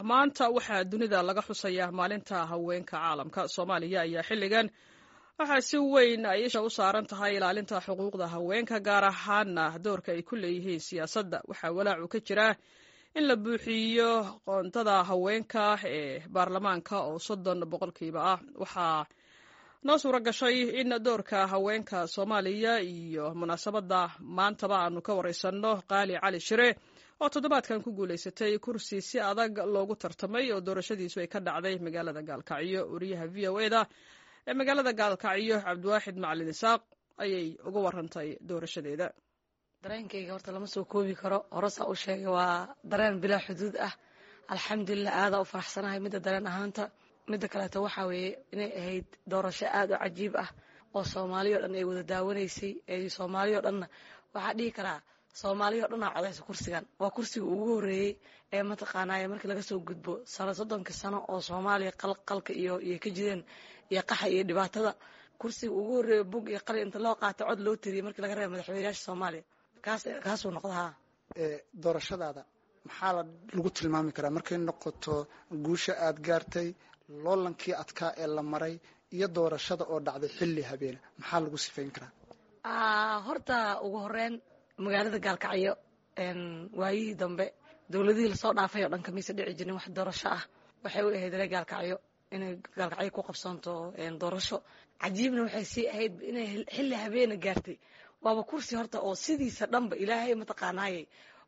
maanta waxaa dunida laga xusayaa maalinta haweenka caalamka soomaaliya ayaa xilligan waxaa si weyn ay isha u saaran tahay ilaalinta xuquuqda haweenka gaar ahaana doorka ay ku leeyihiin siyaasadda waxaa walaacu ka jira in la buuxiyo qoontada haweenka ee baarlamaanka oo soddon boqolkiiba ah waxaa noo suura gashay in doorka haweenka soomaaliya iyo munaasabadda maantaba aanu ka wareysanno qaali cali shire oo toddobaadkan ku guulaysatay kursi si adag loogu tartamay oo doorashadiisu ay ka dhacday magaalada gaalkacyo wariyaha v o eda ee magaalada gaalkacyo cabdiwaaxid macalin isaaq ayay uga warantay doorashadeeda dareenkayga horta lama soo koobi karo horesaa u sheegay waa dareen bilaa xuduud ah alxamdulilah aadaa u faraxsanahay midda dareen ahaanta midda kaleeto waxaa weeye inay ahayd doorasho aad u cajiib ah oo soomaaliya o dhan ay wada daawanaysay soomaaliya o dhanna waxaa dhihi karaa soomaaliya o dhanaa codaysa kursigan waa kursiga ugu horeeyey ee mataqaanaaye markii laga soo gudbo sano soddonka sano oo soomaaliya qalqalka iyo iyo ka jireen iyo qaxa iyo dhibaatada kursiga ugu horeeya bug iyo qali inta loo qaata cod loo tiriyey markii laga reeba madaxweynayaasha soomaaliya kaas kaasuu noqdahaa doorashadaada maxaa lagu tilmaami karaa markay noqoto guusha aad gaartay loolankii adkaa ee la maray iyo doorashada oo dhacday xilli habeene maxaa lagu sifayn karaa horta ugu horeyn magaalada gaalkacyo waayihii dambe dowladihii lasoo dhaafay oo dhan kamiisa dhici jirin wax doorasho ah waxay u ahayd ree gaalkacyo inay gaalkacyo ku qabsanto doorasho cajiibna waxay sii ahayd inay xilli habeena gaartay waaba kursi horta oo sidiisa dhanba ilaahay mataqaanaayey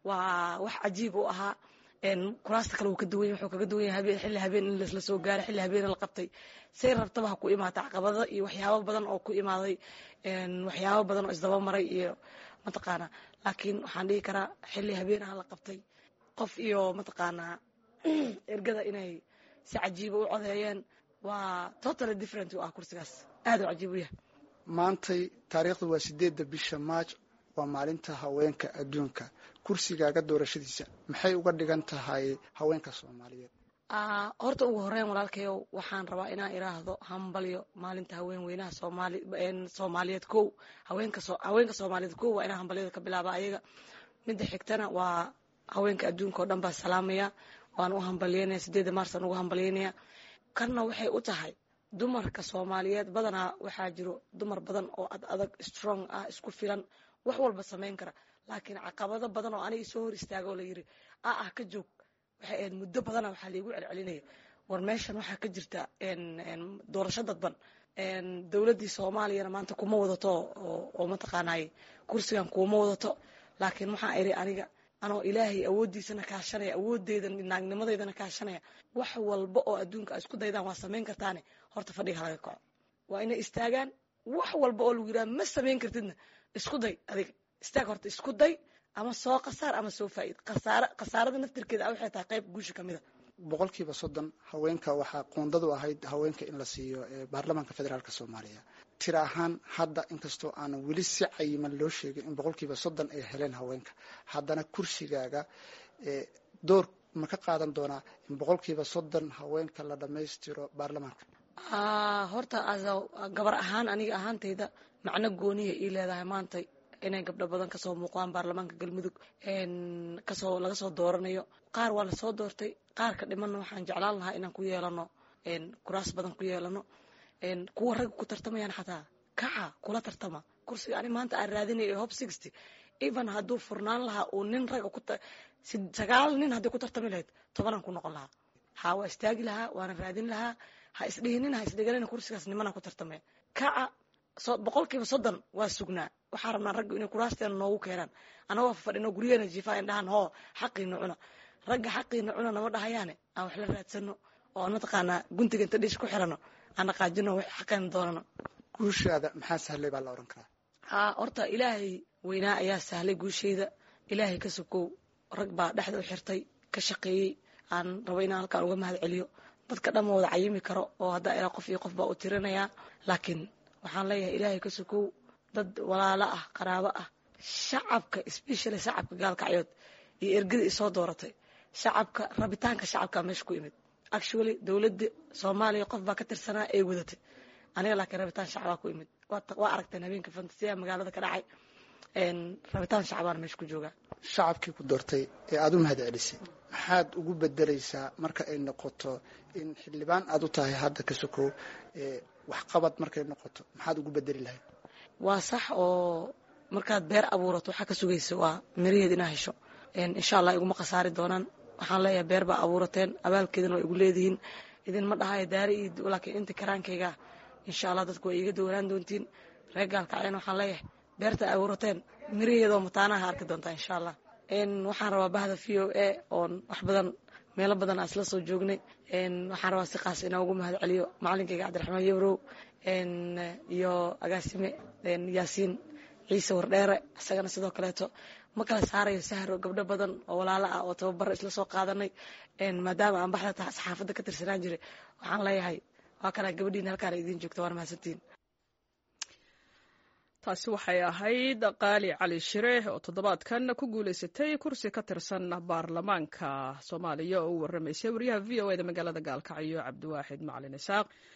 waa wax cajiib u ahaa kuraasta kale wuu ka duwan wuxuu kaga duwan yahay xilli habeen in lasla soo gaaray xilli habeena la qabtay say rabtaba ha ku imaata caqabado iyo waxyaabo badan oo ku imaaday waxyaabo badan oo isdaba maray iyo mataqaanaa laakiin waxaan dhihi karaa xilli habeenaha la qabtay qof iyo mataqaanaa ergada inay si cajiiba u codeeyeen waa totally different u ah kursigaas aad u cajiib u yahay maantay taariikhdu waa sideedda bisha maaj waa maalinta haweenka adduunka kursigaaga doorashadiisa maxay uga dhigan tahay haweenka soomaaliyeed horta ugu horeyn walaalkayow waxaan rabaa inaan iraahdo hambalyo maalinta haween weynaha soomaali soomaaliyeed kow haweenka haweenka soomaaliyeed kow waa inaan hambalyada ka bilaaba ayaga midda xigtana waa haweenka adduunka oo dhan baa salaamaya waan u hambalyeynaya sideedda maarsan ugu hambalyeynaya kanna waxay u tahay dumarka soomaaliyeed badanaa waxaa jiro dumar badan oo ad adag strong ah isku filan wax walba samayn kara laakiin caqabado badan oo aniga soo hor istaaga oo layiri a ah ka joog waxay ahayd muddo badana waxaa laigu celcelinaya war meeshan waxaa ka jirta doorasho dadban dowladdii soomaaliyana maanta kuma wadato oo mataqaanaaye kursigan kuma wadato laakiin waxaa iri aniga anoo ilaahay awooddiisana kaashanaya awoodeyda naagnimadeydana kaashanaya wax walba oo adduunka a isku daydaan waa samayn kartaane horta fadhiga halaga kaco waa inay istaagaan wax walba oo lagu yidhaha ma samayn kartidna isku day adiga istaag horta isku day ama soo khasaar ama soo faa'iid khasaare khasaarada naftirkeeda a waxay tahay qayb guusha ka mida boqolkiiba soddon haweenka waxaa qoondadu ahayd haweenka in la siiyo baarlamaanka federaalk soomaaliya tira ahaan hadda inkastoo aanan weli si cayiman loo sheegin in boqolkiiba soddon ay heleen haweenka haddana kursigaaga door ma ka qaadan doonaa in boqolkiiba soddon haweenka la dhammaystiro baarlamaanka horta gabar ahaan aniga ahaantayda macno gooniya ii leedahay maanta inay gabdho badan kasoo muuqdaan baarlamaanka galmudug kasoo laga soo dooranayo qaar waa lasoo doortay qaar ka dhimanna waxaan jeclaan lahaa inaan ku yeelano kuraas badan ku yeelano kuwa ragga ku tartamayaan xataa kaca kula tartama kursiga ani maanta aan raadinaya hob sixty even hadduu furnaan lahaa uu nin ragga ku sagaal nin haddii ku tartami lahayd tobanaan ku noqon lahaa ha waa istaagi lahaa waana raadin lahaa ha isdhihinin ha isdhiganin kursigaas nimana ku tartamaya kaca boqolkiiba soddon waa sugnaa waxaa rabnaa ragga inay kuraasteena noogu keenaan anagoo fadhino guryaheena jiifaa indhahan hoo xaqiina cuna ragga xaqiina cuna nama dhahayaane aan wax la raadsano oo aan mataqaanaa guntiga inta dhiish ku xirano aan dhaqaajino wax xaqeena doonano guushaada maxaa sahlay baa la ohan karaa haa horta ilaahay weynaa ayaa sahlay guushayda ilaahay ka sokow rag baa dhexda u xirtay ka shaqeeyey aan rabo inaan halkaan uga mahad celiyo dadka dhan ma wada cayimi karo oo haddaa ilaa qof iyo qof baa u tirinayaa laakiin waxaan leeyahay ilaahay ka sokow dad walaalo ah qaraabo ah shacabka especially shacabka gaalkacyood iyo ergada isoo dooratay shacabka rabitaanka shacabka meesha ku imid actually dowladda soomaaliya qof baa ka tirsanaa ee wadatay aniga laakiin rabitaan shacbaa ku imid waa aragteen habeenka fantasiyaha magaalada ka dhacay rabitaan shacbaana meesha ku joogaa shacabkii ku doortay ee aada u mahad celisay maxaad ugu bedeleysaa marka ay noqoto in xildhibaan aada u tahay hadda ka sokow waxqabad markay noqoto maxaad ugu bedeli lahayd waa sax oo markaad beer abuurato waxaa ka sugaysa waa miraheed inaa hesho insha allah iguma khasaari doonaan waxaan leeyahay beer baa abuurateen abaalkeedana waa igu leedihiin idinma dhahayo daari iyo laakiin inta karaankayga insha allah dadku waa iiga doonaan doontiin reer gaalkacyan waxaan leeyahay beerta abuurateen miraheedoo mataanaha arki doontaa insha allah waxaan rabaa bahda v o a oon wax badan meelo badan aan isla soo joognay waxaan rabaa si qaas inaan ugu mahad celiyo macalinkayga cabdiraxmaan yabrow iyo agaasime yaasiin ciise wardheere isagana sidoo kaleeto ma kala saarayo sahro gabdho badan oo walaalo ah oo tababaro isla soo qaadanay maadaama aan baxda taha saxaafadda ka tirsanaan jiray waxaan leeyahay waa kanaa gabadhiina halkaana idiin joogta waana mahadsantiin taasi waxay ahayd qaali cali shire oo toddobaadkan ku guulaysatay kursi ka tirsan baarlamaanka soomaaliya oo u warramaysay wariyaha v o eda magaalada gaalkacyo cabdiwaaxid macalin isaaq